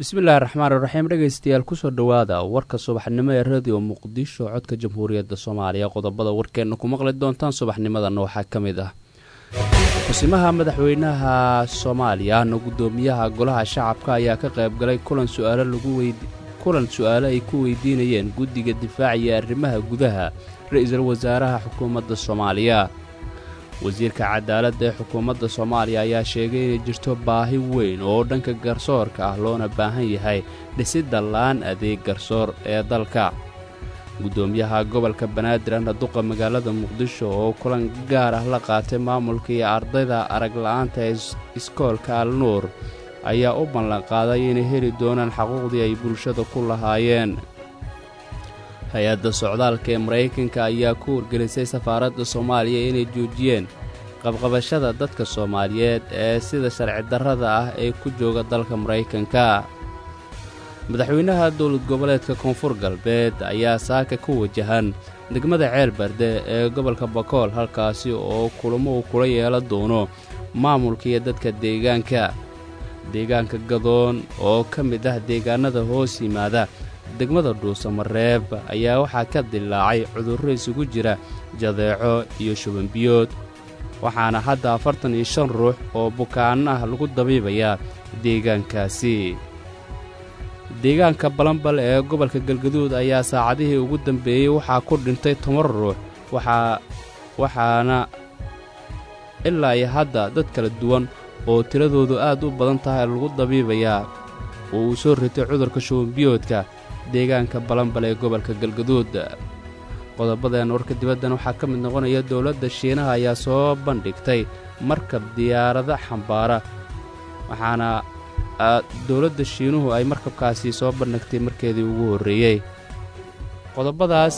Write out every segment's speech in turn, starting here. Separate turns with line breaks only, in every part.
bismillaahi raxmaan iraxiim dhegaystayaal kusoo dhowaada warka subaxnimo ee radio muqdisho codka jamhuuriyadda soomaaliya qodobada warkeenna ku maqli doontaan subaxnimadana waxaa ka mid ah xusimaha madaxweynaha soomaaliya na guddoomiyaha golaha shacabka ayaa ka qaybgalay kulan su'aalokulan su'aalo ay ku weydiinayeen guddiga difaaca iyo arrimaha gudaha ra-iisul wasaaraha xukuumadda soomaaliya wasiirka cadaaladda ee xukuumadda soomaaliya ayaa sheegay inay jirto baahi weyn oo dhanka garsoorka ah loona baahan yahay dhisidda laan adeeg garsoor ee dalka guddoomiyaha gobolka banaadir ahna duqa magaalada muqdisho oo kulan gaar ah la qaatay maamulka iyo ardayda arag la'aanta ee iskoolka al nuur ayaa u ballanqaaday inay heli doonaan xaquuqdii ay bulshada ku lahaayeen hay-adda socdaalka ee maraykanka ayaa ku wargelisay safaaradda soomaaliya inay joojiyeen qabqabashada dadka soomaaliyeed ee sida sharci darrada ah ee ku jooga dalka maraykanka madaxweynaha dowlad goboleedka koonfur galbeed ayaa saaka ku wajahan degmada ceelbarde ee gobolka bakool halkaasi oo kulamo uu kula yeelan doono maamulka iyo dadka deegaanka deegaanka gadoon oo ka mid ah deegaannada hoos yimaada degmada dhuusamareeb ayaa waxaa ka dilaacay cudurro isugu jira jadeeco iyo shubanbiyood waxaana hadda afartan iyo shan ruux oo bukaanno ah lagu dabiibayaa deegaankaasi deegaanka balambal ee gobolka galgaduud ayaa saacadihii ugu dambeeyey waxaa ku dhintay toban ruux waxaana ilaa iyo hadda dad kala duwan oo tiradoodu aad u badan tahay lagu dabiibayaa oo uu soo ritay cudurka shubanbiyoodka deegaanka balambal ee gobolka galgaduud qodobadeen warka dibaddan waxaa ka mid noqonaya dowladda shiinaha ayaa soo bandhigtay markab diyaarado xambaara waxaana dowladda shiinuhu ay markabkaasi soo bandhigtay markeedii ugu horreeyey qodobadaas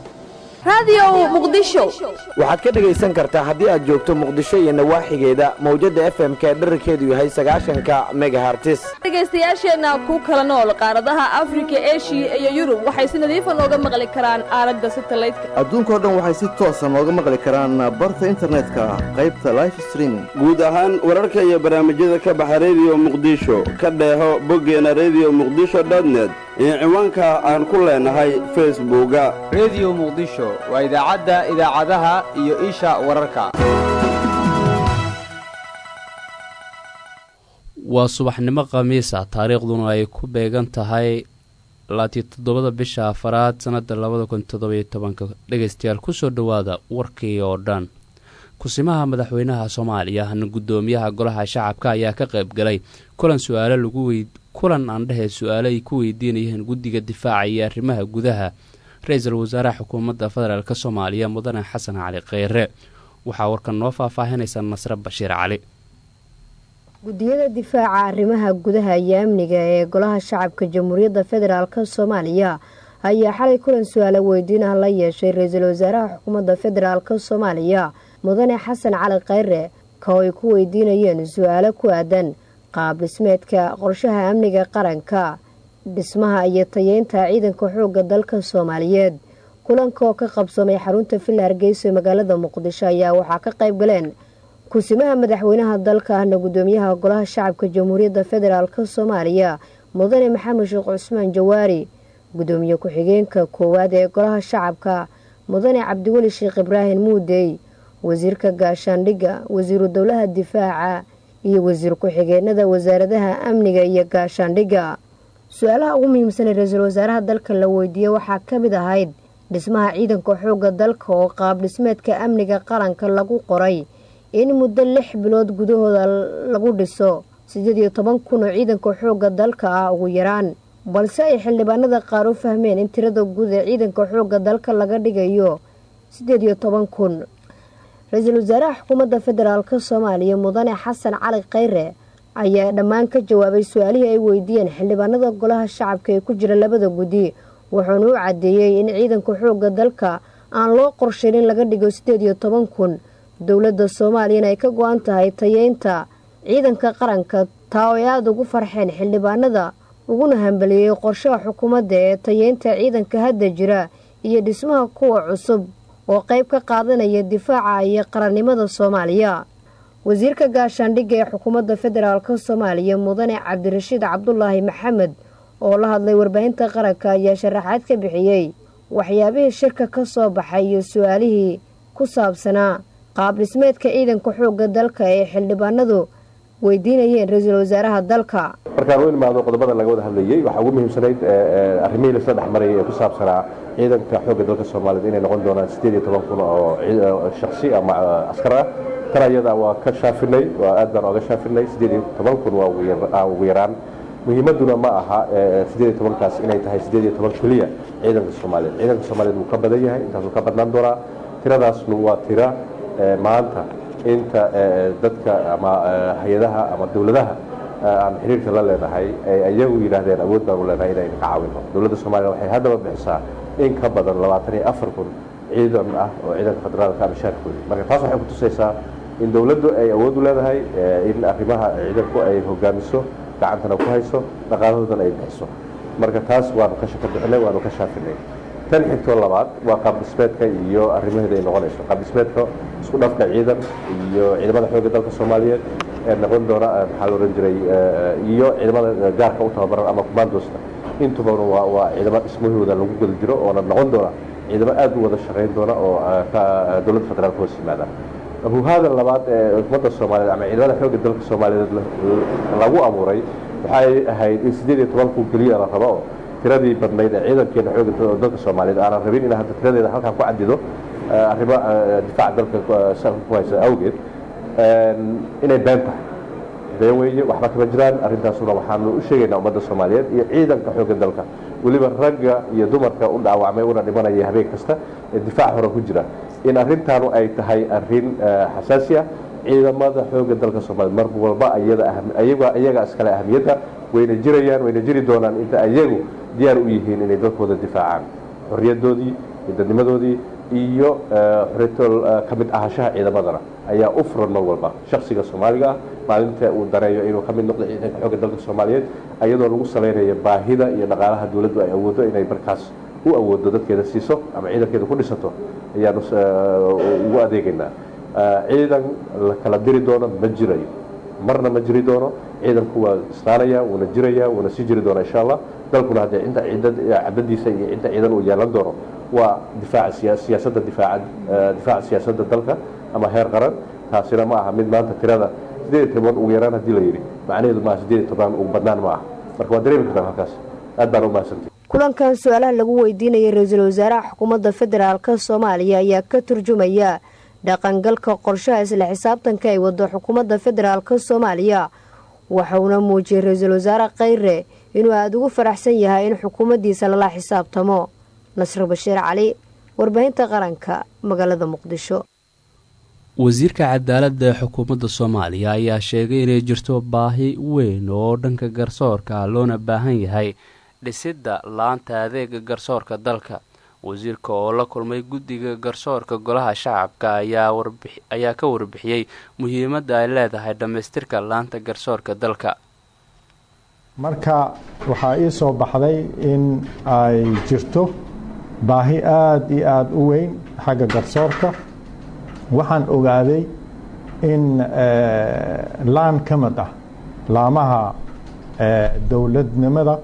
waxaad ka dhegaysan kartaa haddii aad joogto muqdisho iyo nawaaxigeeda mawjadda f m k dherarkeedu yahay sagaashanka megahartis
dhegaystayaasheenna ku kala nool qaaradaha afrika eshiya iyo yurub waxay si nadiifa nooga maqli karaan aalada satalaydka
adduunkao dhan waxay si toosa nooga maqli karaan barta internetka qaybta life streaming
guud ahaan wararka iyo barnaamijyada ka baxa rediyo muqdisho ka dheeho boggeena rediyo muqdisho dotnet iyo ciwaanka aan ku leenahay facebooka
rediyo muqdisho waa idaacadda idaacadaha iyo isha wararka
waa subaxnimo khamiisa taariikhduna ay ku beegan tahay laatiyo toddobada bisha afaraad sannadda labada kun toddobiyo tobanka dhegaystayaal kusoo dhowaada warkii oo dhan kusimaha madaxweynaha soomaaliya hana guddoomiyaha golaha shacabka ayaa ka qayb galay kulan su-aalo lagu wey kulan aan dhehee su-aalo ay ku weydiinayeen guddiga difaaca iyo arrimaha gudaha ra-iisul wasaaraha xukuumadda federaalk soomaaliya mudane xasan cali kheyre waxaa warkan noo faahfaahinaysa nasre bashiir cali
guddiyada difaaca arrimaha gudaha iyo amniga ee golaha shacabka jamhuuriyadda federaalk soomaaliya ayaa xalay kulan su-aalo weydiin ah la yeeshay ra-iisul wasaaraha xukuumadda federaalk soomaaliya mudane xasan cali kheyre ka oo ay ku weydiinayeen su-aalo ku aadan qaab dhismeedka qorshaha amniga qaranka dhismaha iyo tayeynta ciidanka xoogga dalka soomaaliyeed kulanka oo ka qabsamay xarunta villa hargeysa ee magaalada muqdisho ayaa waxaa ka qayb galeen kusimaha madaxweynaha dalka ahna guddoomiyaha golaha shacabka jamhuuriyadda federaalk soomaaliya mudane maxamed sheekh cusmaan jawaari guddoomiye ku-xigeenka koowaad ee golaha shacabka mudane cabdiweli sheekh ibraahim muudey wasiirka gaashaandhigga wasiiru dowlaha difaaca iyo wasiir ku-xigeenada wasaaradaha amniga iyo gaashaandhigga su-aalaha ugu muhiimsan ee ra-iisul wasaaraha dalka la weydiiyey waxaa ka mid ahayd dhismaha ciidanka xoogga dalka oo qaab dhismeedka amniga qaranka lagu qoray in muddo lix bilood gudahooda lagu dhiso siddeed iyo toban kun oo ciidanka xoogga dalka ah ugu yaraan balse ay xildhibaanada qaar u fahmeen in tirada guud ee ciidanka xoogga dalka laga dhigayo siddeed iyo toban kun ra-iisul wasaaraha xukuumadda federaalk soomaaliya mudane xasan cali kheyre ayaa dhammaan ka jawaabay su-aalihii ay weydiiyeen xildhibaanada golaha shacabka ee ku jira labada guddi wuxuuna u caddeeyey in ciidanka xoogga dalka aan loo qorshayn in laga dhigo siddeed iyo toban kun dowladda soomaaliyana ay ka go-an tahay tayeynta ciidanka qaranka taa oo ay aada ugu farxeen xildhibaanada uguna hambaliyeeyey qorshaha xukuumadda ee tayeynta ciidanka hadda jira iyo dhismaha kuwa cusub oo qayb ka qaadanaya difaaca iyo qarannimada soomaaliya wasiirka gaashaandhigga ee xukuumadda federaalk soomaaliya mudane cabdirashiid cabdulaahi maxamed oo la hadlay warbaahinta qaranka ayaa sharaxaad ka bixiyey waxyaabihii shirka ka soo baxay iyo su-aalihii ku saabsanaa qaab dhismeedka ciidanka xoogga dalka ee xildhibaanadu weydiinayeen ra-iisul wasaaraha dalka
markaan u imaado qodobada laga wada hadlayey waxaa ugu muhiimsanayd arrimihii lasla dhexmarayay ee ku saabsanaa ciidanka xoogga dalka soomaaliyed inay noqon doonaan siddeed iyo toban kun oo shaksi ama askar ah tan ayada waa ka shaafinay waa aad baan oga shaafinay siddeed iyo toban kun waa ugu yaraan muhiimaduna ma aha siddeed iyo tobankaas inay tahay siddeed iyo toban keliya ciidanka soomaaliyeed ciidanka soomaaliyeed wuu ka badan yahay intaasuu ka badnaan doonaa tiradaasnu waa tira maanta inta dadka ama hay-adaha ama dowladaha aan xiriirka la leenahay ay iyagu yidhaahdeen awood baanu leenahay inaynu ka caawino dowladda soomaliya waxay haddaba bixisaa in ka badan labaatan iyo afar kun ciidan ah oo ciidanka federaalka ama shaarkooda marka taas waxay kutusaysaa in dowladdu ay awood u leedahay in arrimaha ciidanku ay hogaamiso gacantana ku hayso dhaqaalahoodana ay bixiso marka taas waanu ka shaka bixinay waanu ka shaafinay tan xigtoo labaad waa qaabdhismeedka iyo arrimaheeda ay noqonayso qaabdhismeedka isku dhafka ciidan iyo ciidamada xoogga dalka soomaaliyeed ee noqon doona maxaa la ohan jiray iyo ciidamada gaarka u tababaran ama commandosta intubana waa waa ciidamo dhismahooda lagu guda jiro oona noqon doona ciidamo aad u wada shaqayn doona oo dowladda federaalka hoos yimaada abuhaada labaad ee ummadda soomaaliyeed ama ciidamada xoogga dalka soomaaliyeed lagu abuuray waxay ahayd in siddeed iyo toban kun keliya la rabo oo tiradii badnayd ee ciidankeena xoogga dalka soomaaliyeed aanan rabin in hadda tiradeeda halkan ku cadido arrimo difaaca dalka salka ku haysa awgeed inay been tahay been weeye waxba kama jiraan arrintaasuna waxaanu u sheegaynaa ummadda soomaaliyeed iyo ciidanka xoogga dalka weliba ragga iyo dumarka u dhaawacmay una dhimanaya habeen kasta ee difaac hore ku jira in arrintaanu ay tahay arrin xasaasi ah ciidamada xoogga dalka soomaliyeed mar walba iyaga iskale ahamiyadda wayna jirayaan wayna jiri doonaan inta iyagu diyaar u yihiin inay dalkooda difaacaan xorriyadoodii iyo dadnimadoodii iyo xoriyatol ka mid ahashaha ciidamadana ayaa u furan mar walba shaksiga soomaaliga ah maalinta uu dareeyo inuu ka mid noqdo ciidanka xoogga dalka soomaaliyeed ayadoo lagu salaynayo baahida iyo dhaqaalaha dowladdu ay awooddo inay markaas u awooddo dadkeeda siiso ama ciidankeeda ku dhisato ayaanu ugu adeegaynaa ciidan la kala diri doono ma jirayo marna ma jiri doono ciidanku waa islaanaya wuuna jiraya wuuna sii jiri doona insha allah dalkuna haddee inta cadadiisa iyo inta ciidan uu yeelan doono waa difaaca siyaasadda difaaca difaaca siyaasadda dalka ama heer qaran taasina ma aha mid maanta tirada siddeed iyo toban ugu yaraan haddii la yidhi macnaheedu maaha siddeed iyo toban ugu badnaan ma aha marka waa dareemi kartaan halkaas aad baan u mahadsantay
kulankan su-aalaha lagu weydiinayay ra-iisul wasaaraha xukuumadda federaalka soomaaliya ayaa ka turjumaya dhaqangalka qorshaha isla xisaabtanka ay wado xukuumadda federaalka soomaaliya waxauna muujiyey ra-iisul wasaare khayre inuu aada ugu faraxsan yahay in xukuumaddiisa lala xisaabtamo nasr bashiir cali warbaahinta qaranka magaalada muqdisho
wasiirka cadaaladda ee xukuumadda soomaaliya ayaa sheegay inay jirto baahi weyn oo dhanka garsoorka loona baahan yahay dhisidda laanta adeega garsoorka dalka wasiirka oo la kulmay guddiga garsoorka golaha shacabka ayaa ka warbixiyey muhiimadda ay leedahay dhammaystirka laanta garsoorka dalka
marka waxaa ii soo baxday in ay jirto baahi aada iyo aada u weyn xagga garsoorka waxaan ogaaday in laan ka mid ah laamaha dowladnimada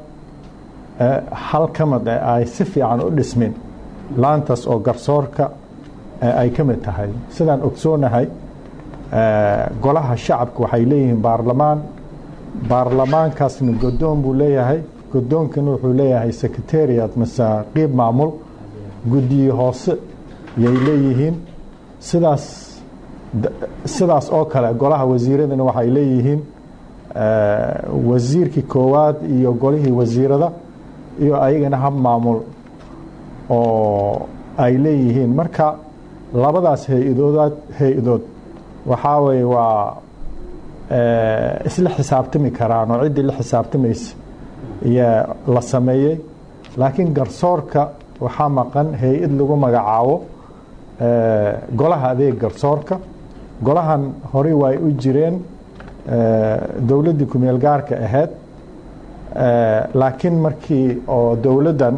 hal ka mid ah ay si fiican u dhismin laantaas oo garsoorka ay ka mid tahay sidaan ogsoonahay golaha shacabka waxay leeyihiin baarlamaan baarlamaankaasna godoon buu leeyahay godoonkana wuxuu leeyahay secretariat mase qiib maamul guddiye hoose yay leeyihiin sidaas sidaas oo kale golaha wasiiradana waxay leeyihiin wasiirkii koowaad iyo golihii wasiirada iyo ayagana hab maamul oo ay leeyihiin marka labadaas hay-adoodaad hay-adood waxaa weye waa isla xisaabtami karaan oo ciddii la xisaabtamaysa ayaa la sameeyey laakiin garsoorka waxaa maqan hay-ad lagu magacaabo golaha adeeg garsoorka golahan horey waay u jireen dowladdii kumeel gaarka ahayd laakiin markii oo dowladdan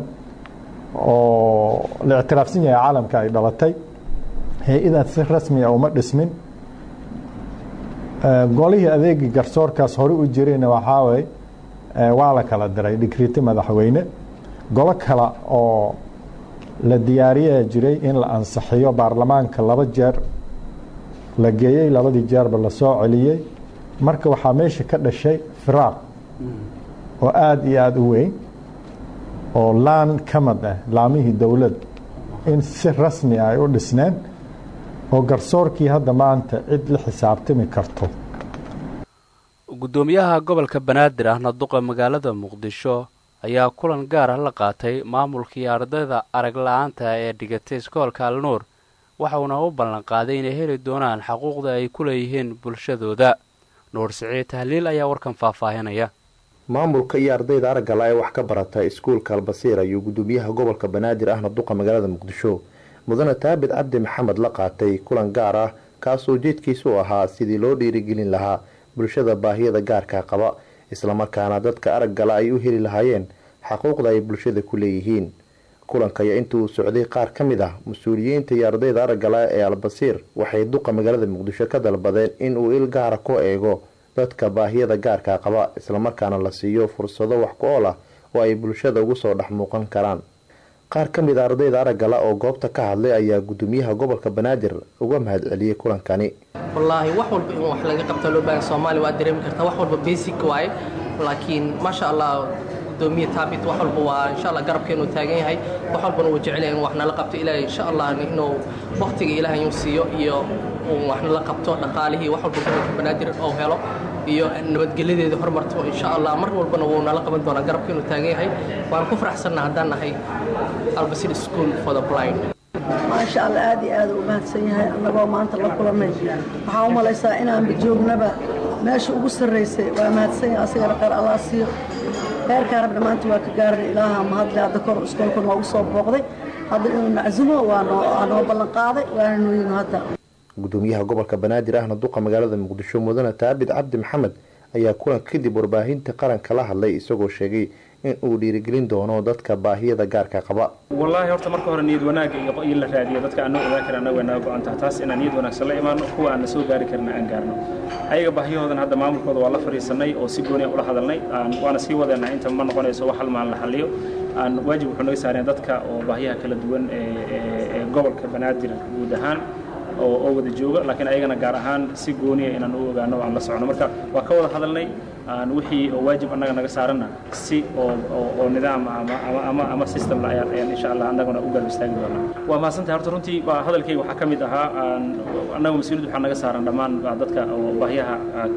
oo la ictiraafsan yahay caalamka ay dhalatay hay-adaas si rasmiya uma dhismin golihii adeegii garsoorkaas hore u jirayna waxaa way waa la kala diray dhikriti madaxweyne golo kale oo la diyaariyaa jiray in la ansixiyo baarlamaanka laba jeer la geeyey labadii jeerba la soo celiyey marka waxaa meesha ka dhashay firaaq oo aada iyo aada u weyn oo laan ka mid ah laamihii dowlad in si rasmi ah ay u dhisneen oo garsoorkii hadda maanta cid la xisaabtami karto
guddoomiyaha gobolka banaadir ahna duqa magaalada muqdisho ayaa kulan gaar ah la qaatay maamulkii ardayda arag la-aanta ee dhigatay iskoolka alnuur waxauna u ballanqaaday inay heli doonaan xaquuqda ay ku leeyihiin bulshadooda nuur siciid tahliil ayaa warkan faahfaahinaya
maamulka iyo ardayda araggala ee wax ka barata iskuulka albasiir ayuu guddoomiyaha gobolka banaadir ahna duqa magaalada muqdisho mudane taabid cabdi maxamed la qaatay kulan gaar ah kaasoo ujeedkiisu ahaa sidii loo dhiirigelin lahaa bulshada baahiyada gaarka qaba islamarkaana dadka araggala ay u heli lahaayeen xaquuqda ay bulshada ku leeyihiin kulankaya intuu socday qaar ka mid ah mas-uuliyiinta iyo ardayda araggala ee albasiir waxay duqa magaalada muqdisho ka dalbadeen inuu il gaara ku eego dadka baahiyada gaarka qaba islamarkaana la siiyo fursado wax ku ool ah oo ay bulshada ugu soo dhex muuqan karaan qaar ka mid a ardayda araggala oo goobta ka hadlay ayaa guddoomiyaha gobolka banaadir uga mahad celiyey kulankani
wallaahi wax walba in wax laga qabta loo baahan soomaaliya waa dareemi kartaa wax walba basic waaye laakiin maasha allah gudoomiye taabit wax walba waa insha allah garabkeenu taagan yahay wax walbana uu jecel yahay in wax nala qabto ilaahay insha allah inuu waqtiga ilaahay uu siiyo iyo uu wax nala qabto dhaqaalihii wax walba gobolka banaadir oo helo iyo nabadgelyadeeda horumarto insha allah mar walbana wuu nala qaban doonaa garabkeenu taagan yahay waan ku faraxsanna haddaan nahay albasir school for the blind
maasha allah aad iyo aad u mahadsan yahay annagoo maanta la kulannay waxaan u malaysaa inaanba joognaba meesha ugu sarraysay waa mahadsan yahay asigana khayr allah siiyo heerkaa rabna maanta waa ka gaarnay ilaaha mahadle hadda kor iskoolka noogu soo booqday hadda inuu nacsumo waa noo ballan qaaday waana nooyinu hadda
gudoomiyaha gobolka banaadir ahna duqa magaalada muqdisho mudane taabid cabdi maxamed ayaa kulanka kadib warbaahinta qaranka la hadlay isagoo sheegay in uu dhiirigelin doono dadka baahiyada gaarka qaba
wallaahi horta marka hore niyad wanaagga iyo in la raadiyo dadka aan noo ogaan karin annaga way naga go-an tahay taas inaan niyad wanaagsan la imaano kuwa aan na soo gaari karin aan gaarno ayaga baahiyahoodan hadda maamulkooda waa la fadhiisanay oo si gooni ula hadalnay waana sii wadeena inta ma noqonayso wax hal maalin la xaliyo aan waajib wuxuu naga saareen dadka oo baahiyaha kala duwan ee gobolka banaadir guud ahaan oo wada jooga laakiin ayagana gaar ahaan si gooniya inaan u ogaano aan la socono marka waa ka wada hadalnay aan wixii oo waajib annaga naga saaranna si oo oo nidaam ama ama ama system ayaan ayaan insha allah annaguna u garab istaagi doonaa waa mahadsantahay horta runtii waa hadalkayga waxaa ka mid ahaa aan annaga mas-uuliyad waxaa naga saaran dhammaan dadka oo baahiyaha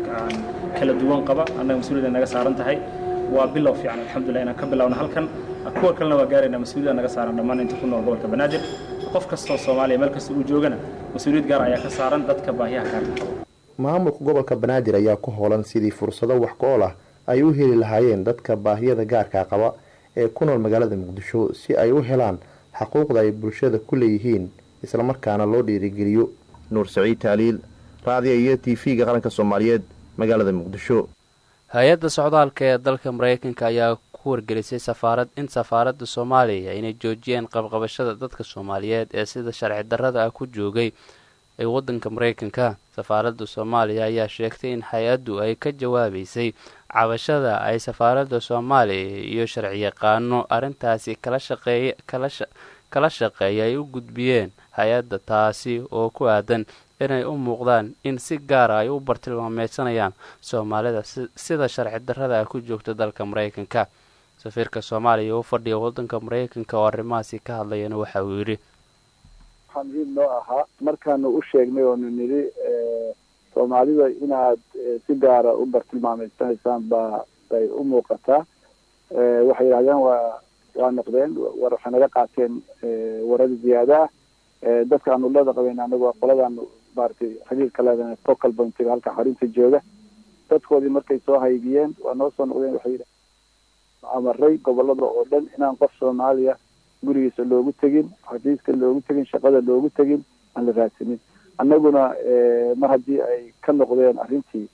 kala duwan qaba annaga mas-uuliyad naga saaran tahay waa bilow fiican alxamdulilah inaan ka bilowno halkan kuwa kalena waa gaaraynaa mas-uuliyad naga saaran dhammaan inta ku nool gobolka banaadir qof kastoo soomaaliya meel kasta uu joogana mas-uuliyad gaar ayaa ka saaran dadka baahiyaha gaarka qaba
maamulka gobolka banaadir ayaa ku hoolan sidii fursado wax ku ool ah ay u heli lahaayeen dadka baahiyada gaarka qaba ee ku nool magaalada muqdisho si ay u helaan xaquuqda ay bulshada ku leeyihiin islamarkaana loo dhiirigeliyo nuur saciid taaliil raadiyo iyo t v-ga qaranka soomaaliyeed magaalada muqdisho
hay-adda socdaalka ee dalka maraykanka ayaa ku wargelisay safaarad in safaaradda soomaaliya inay joojiyeen qabqabashada dadka soomaaliyeed ee sida sharci darrada ah ku joogay ee waddanka maraykanka safaaradda soomaaliya ayaa sheegtay in hay-addu ay ka jawaabaysay cabashada ay safaaradda soomaaliya iyo sharciyaqaano arrintaasi kala shaqeey kala shaqeeya ay u gudbiyeen hay-adda taasi oo ku aadan inay u muuqdaan in si gaara ay u bartilmaameysanayaan soomaalida sida sharci darrada ah ku joogta dalka maraykanka safiirka soomaaliya u fadhiya waddanka maraykanka oo arrimahaasi ka hadlayana waxa uu yidhi
waxaa muhiim noo ahaa markaanu u sheegnay oonu nidhi soomaalida inaad si gaara u bartilmaameysanaysaan baa bay u muuqataa waxay yidhahdeen waa waa noqdeen war waxay naga qaateen warar ziyaada ah dadka aanu leeda qabeyn anagu qoladaanu maaragtay xiriirka leedahay focal pointiga halka xarunta jooga dadkoodii markay soo haygiyeen waa noo soo noqdeen waxay yidhahdeen amaray gobolada oo dhan inaan qof soomaaliya gurigiisa loogu tegin xafiiska loogu tegin shaqada loogu tegin aan la raadsanin annaguna mar haddii ay ka noqdeen arrintii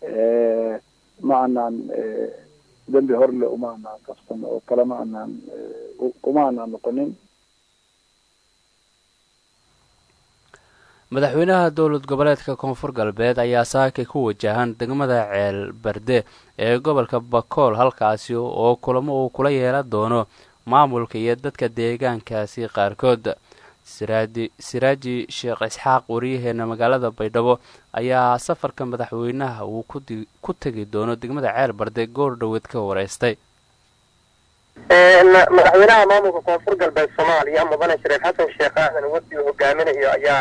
ma anaan dembi horle uma anaan qabsan oo kale ma anaan uma anaan noqonin
madaxweynaha dowlad goboleedka koonfur galbeed ayaa saakay ku wajahan degmada ceel barde ee gobolka bakool halkaasi oo kulamo uu kula yeelan doono maamulka iyo dadka deegaankaasi qaarkood siraaji sheekh isxaaq wariyaheena magaalada baydhabo ayaa safarka madaxweynaha uu ku tegi doono degmada ceel barde goor dhoweed ka wareystay
madaxweynaha maamulka koonfur galbeed soomaaliya mudane shariif xasan sheekh aadan wafdi uu hogaaminayo ayaa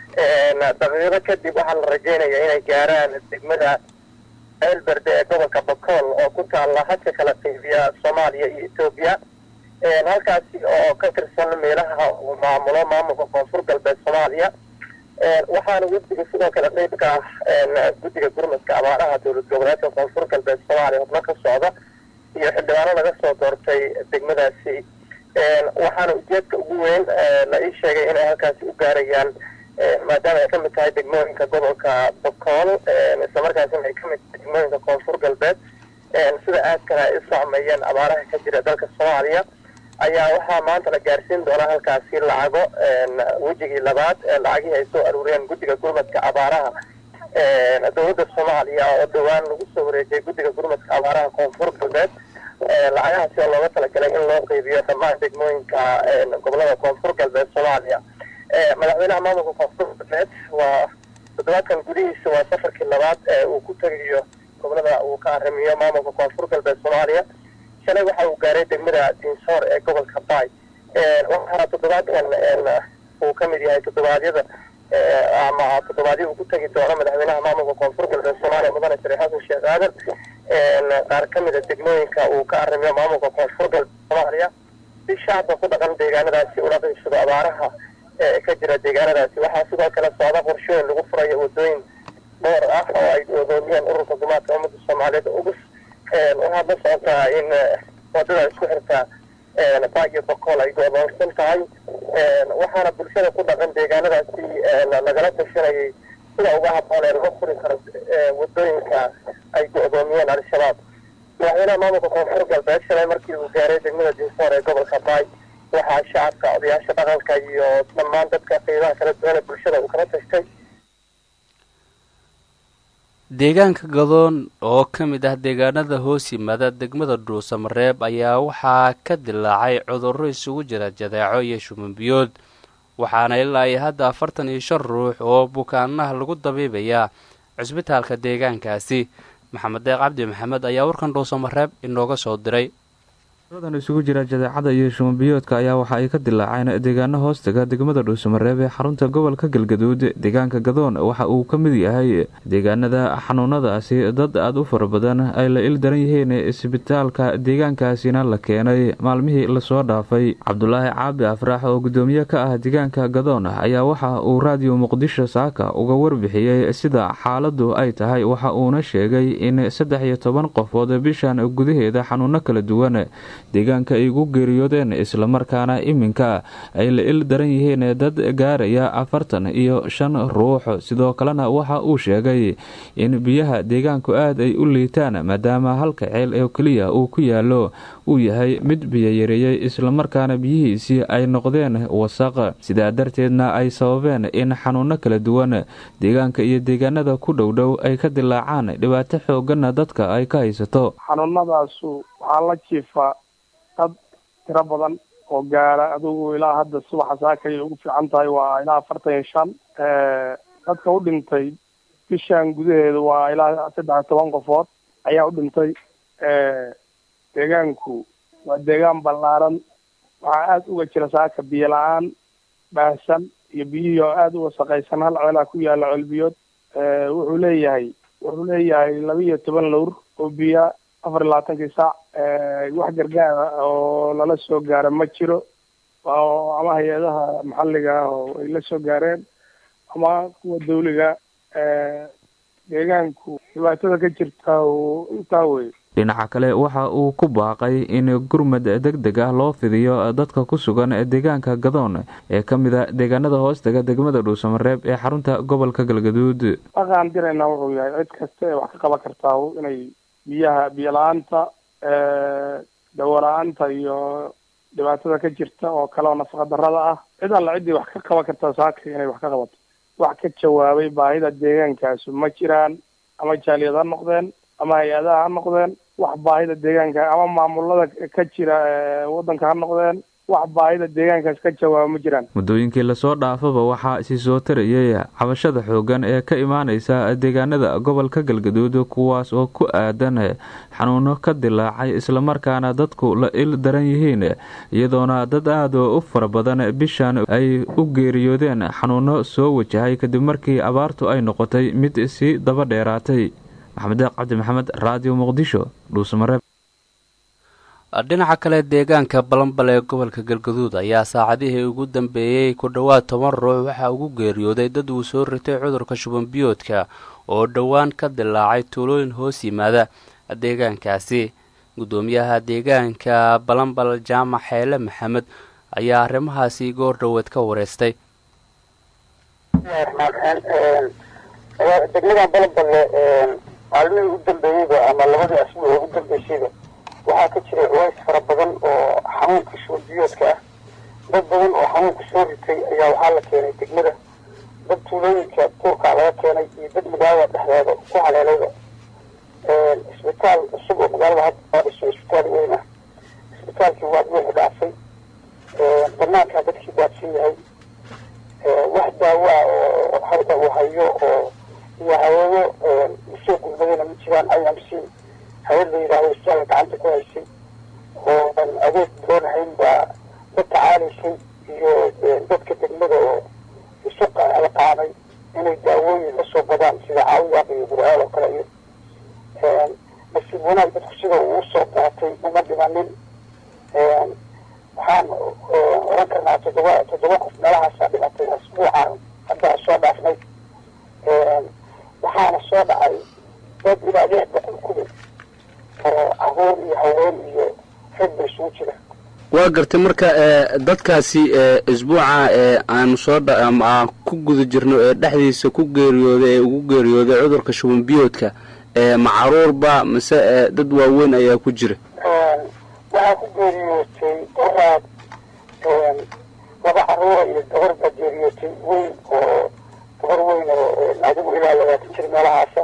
daqiiqo kadib waxaa la rajeynaya inay gaaraan degmada ceelberde ee gobolka bakool oo ku taalla hadka kala qeybiya soomaaliya iyo etoobiya halkaasi oo ka tirsan meelaha uu maamulo maamulka koonfur galbeed soomaaliya waxaana wafdiga sidoo kale qeyb ka ah guddiga gurmadka abaaraha dowlad goboleedka koonfur galbeed soomaaliya xubno ka socda iyo xildhibaano laga soo doortay degmadaasi waxaana ujeedka ugu weyn la ii sheegay inay halkaasi u gaarayaan maadaama ay ka mid tahay degmooyinka gobolka bakool islamarkaasina ay ka mid tahay degmooyinka koonfur galbeed sida aadkana ay u socmeeyeen abaaraha ka jira dalka soomaaliya ayaa waxaa maanta la gaarsiin doonaa halkaasi lacago wejigii labaad lacagihii ay soo aruuriyeen guddiga gurmadka abaaraha dowladda soomaaliya oo dhowaan lagu soo wareejiyay guddiga gurmadka abaaraha koonfur galbeed lacagahaasi oo looga talagalay in loo qeybiyo dhammaan degmooyinka gobolada koonfur galbeed soomaaliya madaxweynaha maamulka koonfur galbeed waa toddobaadkan gudihiisa waa safarkii labaad ee uu ku tegayo gobolada uu ka arrimiyo maamulka koonfur galbeed soomaaliya shalay waxa uu gaaray degmada dinsoor ee gobolka baay waxaana toddobaadkan uu ka mid yahay toddobaadyada ama toddobaadyo uu ku tegi doono madaxweynaha maamulka koonfur galbeed soomaaliya mudane shariif xasan sheekh aadan qaar ka mid a degmooyinka uu ka arrimiyo maamulka koonfur galbeed soomaaliya si shacabka ku dhaqan deegaanadaasi ula qiibsado abaaraha ee ka jira deegaanadaasi waxaa sidoo kale socda qorshooyin lagu furayo wadooyin dhowr ah oo ay odoomiyeen ururka gumaadka ummadda soomaaliyeed ugus waxaad la socotaa in wadada isku xirta baayo bakool ay go-doonsan tahay waxaana bulshada ku dhaqan deegaanadaasi lagala tashanayay sida uga habboon ee laga furi karo wadooyinka ay go-doomiyeen al-shabaab madaxweynaha maamulka koonfur galbeed shalay markii uu gaaray degmada dinsoor ee gobolka baay waxaa shacabka odayaasha dhaqanka iyo dhammaan dadka qiimaha kala duwan ee bulshada uu kala tashtay
deegaanka gadoon oo ka mid ah deegaanada hoos yimaada degmada dhuusamareeb ayaa waxaa ka dilaacay cudurro isugu jira jadeeco iyo shumanbiyood waxaana ilaa iyo hadda afartan iyo shan ruux oo bukaanaha lagu dabiibayaa cusbitaalka deegaankaasi maxamed deeq cabdi maxamed ayaa warkan dhuusamareeb inooga soo diray
dan isugu jira jadeecada iyo shumanbiyoodka ayaa waxa ay ka dilaaceen deegaano hoostaga degmada dhuusamareeb ee xarunta gobolka galgaduud deegaanka gadoon waxa uu ka mid yahay deegaanada xanuunadaasi dad aada u fara badan ay la il daran yihiin isbitaalka deegaankaasina la keenay maalmihii lasoo dhaafay cabdulaahi caabi afraax oo gudoomiye ka ah deegaanka gadoon ayaa waxa uu raadiyo muqdisho saaka uga warbixiyey sida xaaladu ay tahay waxa uuna sheegay in saddex iyo toban qofood bishan gudaheeda xanuuno kala duwan deegaanka ay ugu geeriyoodeen islamarkaana iminka ay la il daran yihiin dad gaaraya afartan iyo shan ruux sidoo kalena waxa uu sheegay in biyaha deegaanku aad ay u liitaan maadaama halka ceel oo keliya uu ku yaalo uu yahay mid biyo yareeyey islamarkaana biyihiisii ay noqdeen wasaq sidaa darteedna ay sababeen in xanuuno kala duwan deegaanka iyo deegaanada ku dhowdhow ay ka dilaacaan dhibaato xooganna dadka ay ka haysato
xanuunadaasu waxaa la jiifa dad tiro badan oo gaara adigu ilaa hadda subaxa saakay ugu fiican tahay waa ilaa afartan iyo shan dadka u dhintay bishan gudaheeda waa ilaa saddex iyo toban qofood ayaa u dhintay deegaanku waa deegaan ballaaran waxaa aada uga jira saaka biyo la-aan baahsan iyo biyihii oo aada u wasaqaysan hal ceelaa ku yaala ceelbiyood wuxuu leeyahay wuxuu leeyahay laba iyo toban lowr oo biya afar iyo labaatankii saac wax gargaara oo lala soo gaara ma jiro ama hay-adaha maxalliga ah oo ay la soo gaareen ama kuwa dawliga deegaanku dhibaatada ka jirta intaa wey
dhinaca kale waxa uu ku baaqay in gurmad deg deg ah loo fidiyo dadka ku sugan deegaanka gadoon ee ka mid a deegaanada hoostaga degmada dhuusamareeb ee xarunta gobolka galgaduud
dhaqaan dirayna wuxuu yahay cid kasta ee wax ka qaban kartaa inay biyaha biyo la-aanta dawo la-aanta iyo dhibaatada ka jirta oo kale oo nafaqa darada ah cid alla ciddii wax ka qaban kartaa saaka inay wax ka qabato wax ka jawaabay baahida deegaankaasu ma jiraan ama jaaliyad ha noqdeen ama hay-adaha ha noqdeen wax baahida deegaanka ama maamulada ka jira waddanka ha noqdeen wax baahida deegaankaas ka jawaaba ma jiraan
muddooyinkii lasoo dhaafaba waxaa isi soo tarayay cabashada xooggan ee ka imaaneysa deegaanada gobolka galgaduud kuwaas oo ku aadan xanuuno ka dilaacay islamarkaana dadku la il daran yihiin iyadoona dad aada u fara badan bishan ay u geeriyoodeen xanuuno soo wajahay kadib markii abaartu ay noqotay mid sii daba dheeraatay maxamed deeq cabdi maxamed raadiyo muqdisho dhuusamareeb
dhinaca kale deegaanka balanbal ee gobolka galgaduud ayaa saacadihii ugu dambeeyey ku dhowaad toban ruux waxaa ugu geeriyooday dad uu soo ritay cudurka shubanbiyoodka oo dhowaan ka dilaacay tuulooyin hoos yimaada deegaankaasi guddoomiyaha deegaanka balanbal jaamac xeele maxamed ayaa arrimahaasi goor dhoweed ka wareystay
degmadan balanballe maalmihii u dambeeyeyba ama labadii asbuuc ugu dambeysayba waxaa ka jiray culays fara badan oo xanuunka shubanbiyoodka ah dad badan oo xanuunka soo ritay ayaa waxaa la keenay degmada dad tuulooyinka duurkaa laga keenay iyo dad magaalada dhexdeeda ku haleelayba isbitaal cusub oo magaalada hadda dhiso isbitaal weyn ah isbitaalkii waa buuxu dhaafay banaankaa dadkii daadsan yahay wax daawo ah oo hadda uu hayo oo iyo haweeyo usoo gulmadayna ma jiraan i m c hawad la yidhaahdo isbitaalka gacanta ku haysay oo aan adeeg doonahayn baa la tacaalaysay iyo dadka degmada oo isu qaamay inay daawooyin lasoo badaan sida caawiyaaq iyo gurcaal oo kale iyo nasiib wanaag dadku sida uu usoo baatay uma dhimanin waxaan oran karnaa toddoba toddoba qof meelahaasaa dhimatay asbuucaan hadda soo dhaafnay waxaana soo dhacay dad ilaa lix boqol ku dhow oo caruur iyo haween iyo rag ba isugu jira
waa gartay marka dadkaasi isbuuca aanu soo aan ku guda jirno ee dhexdiisa ku geeriyooday ee ugu geeriyooday cudurka shuban biyoodka ma caruurba mase dad waaweyn ayaa ku jira
waxaa ku geeriyootay oraad laba caruura iyo gabar baa geeriyootay weyn oo gabar weyn oo adigu ilaa labaatan jir meelahaasa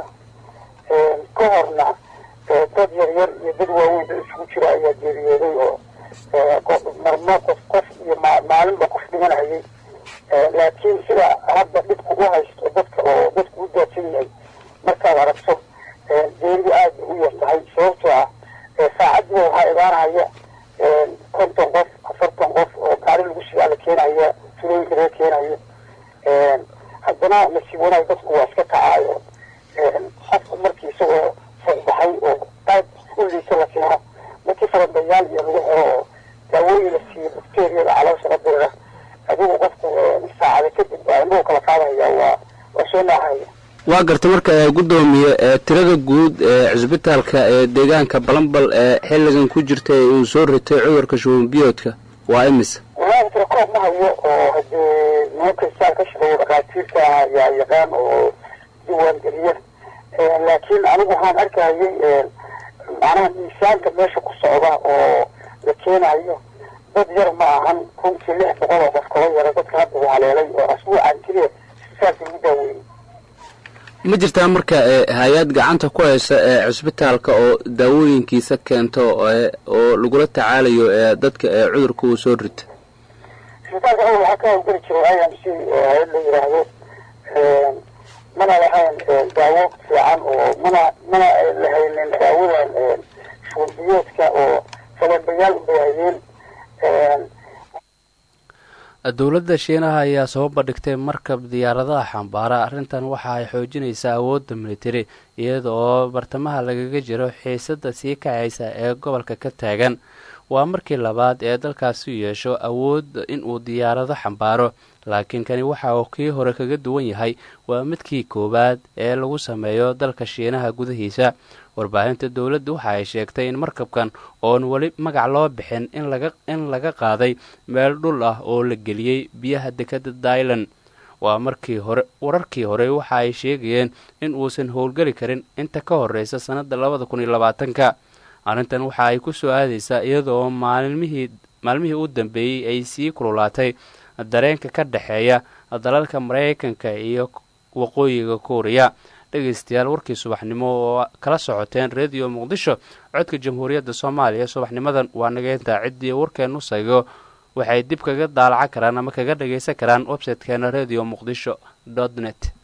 ka horna dad yar yar iyo dad waaweyn dad isugu jira ayaa geeriyooday oo marmo qof qof iyo maalinba qof dhimanayay laakiin sida hadda dhibku u haysto dadka oo dadku u daadsan yahay markaad aragto geeridu aad bay u yar tahay sababtoo ah saacadiiba waxaa imaanaya konton qof afartan qof oo gaari lagu sidaa la keenaya tulooyinka laga keenayo haddana nasiib wanaag dadku waa iska kacaayo qofka markii isagoo fogbaxay oo qayb u liisa la keeno markii farandayaal iyo lagu xiro oo daawooyin la siiyo bakteriyada caloosha la dirira adigu qofku saacada kadib baa indhuhu kala qaadaya waa waa soo naahaya
waa gartay marka guddoomiye tirada guud ee cisbitaalka ee deegaanka balambal ee xilligan ku jirta ee uu soo ritay cudurka shuban biyoodka waa imise
walahi tira koob ma hayo oo hadee nimanka isaal ka shaqeeya dhakhaatiirta ayaa yaqaan oo diwaan geliya laakiin anigu waxaan arkayay macnaha miisaanka meesha ku socda oo la keenayo dad yar ma ahan runtii lix boqol oo qof kaba yara dadka hadda uu haleelay oo asbuucan keliya isbitaalka lagu daaweeyey
ma jirtaa marka hay-ad gacanta ku haysa ee cisbitaalka oo daawooyinkiisa keento oo lagula tacaalayo dadka ee cudurka uu soo rita
isbitaalka awal waxaa ka hawlgeli jiray i m c hay-ad la yidhaahdo mana lahayn daawo fiican oo mana mana lahaynin daawadan shuurbiyoodka oo falanbayaal unbay hayeen
dowladda shiinaha ayaa soo bandhigtay markab diyaaradaha xambaara arrintan waxa ay xoojinaysaa awoodda militari iyada oo bartamaha lagaga jiro xiisadda sii kacaysa ee gobolka ka taagan waa markii labaad ee dalkaasi yeesho awood inuu diyaarado xambaaro laakiin kani waxa uu kii hore kaga duwan yahay waa midkii koowaad ee lagu sameeyo dalka shiinaha gudahiisa warbaahinta dowladda waxa ay sheegtay in markabkan oon weli magac loo bixin in laga qaaday meel dhul ah oo la geliyey biyaha dekadda dailan waa markii hore wararkii hore waxa ay sheegayeen in uusan howlgeli karin inta ka horeysa sannadda labada kun iyo labaatanka arrintan waxa ay ku soo aadaysaa iyadaoo maalmihii maalmihii u dambeeyey ay sii kululaatay dareenka ka dhexeeya dalalka maraykanka iyo waqooyiga kuuriya dhegaystayaal warkii subaxnimo oo kala socoteen rediyo muqdisho codka jamhuuriyadda soomaaliya subaxnimadan waa nageyntaa ciddii warkeenu saygo waxay dib kaga daalacan karaan ama kaga dhagaysan karaan websitekeena redio muqdisho dot net